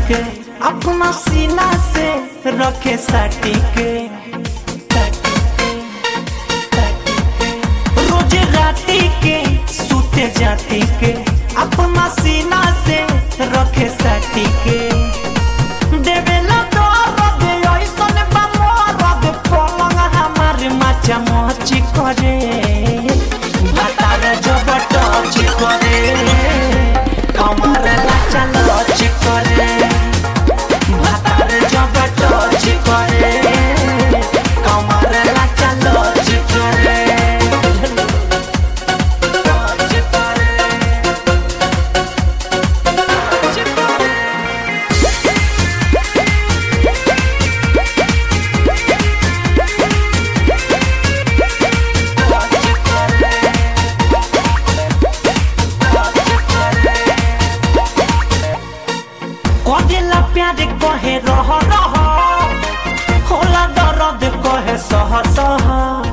के अपना सीना से रखे साटी के रोज राती के सूते जाती के अपना सीना से रखे साटी के देवेला दर्द ऐसन बा मरद पलंग हमार माचा मची करे भातार जब टच करे कमर लाचा लच करे भातार जब टच करे कमर लाचा लच करे टच करे टच करे कहेला प्यार कहे रह रह होला दर्द कहे सह सह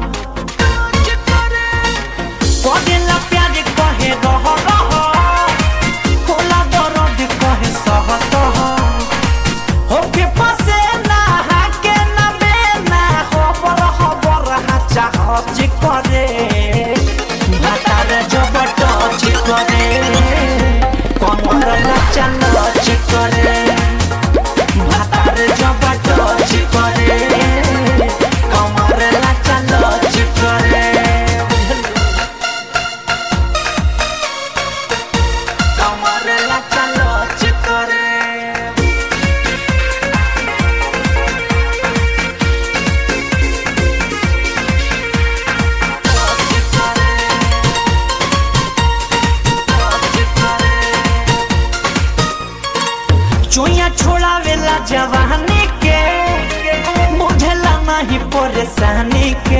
कहेला प्यार कहे रह रह होला दर्द कहे सह सह होके फसे ना हाके ना बेना खबर खबर हाचा हच करे भातार जब टच करे कमर नाचा नच करे भातार जब टच करे कमर नाचा नच करे कमर नाचा नच करे चोया छोड़ावेला जवानी के बुझला नहीं परेशानी के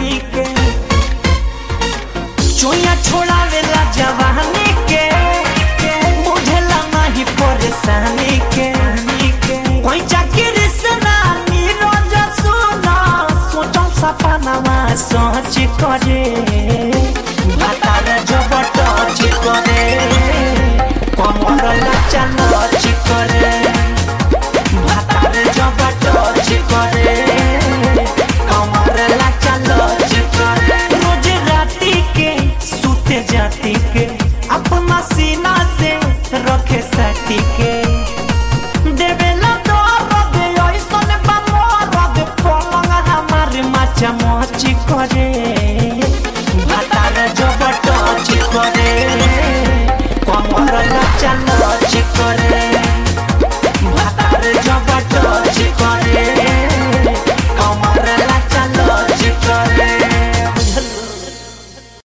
चोया छोड़ावेला जवानी के बुझला नहीं परेशानी के कोई चाकरी से ना नीरज सुना सोचो सपनावा सोच करे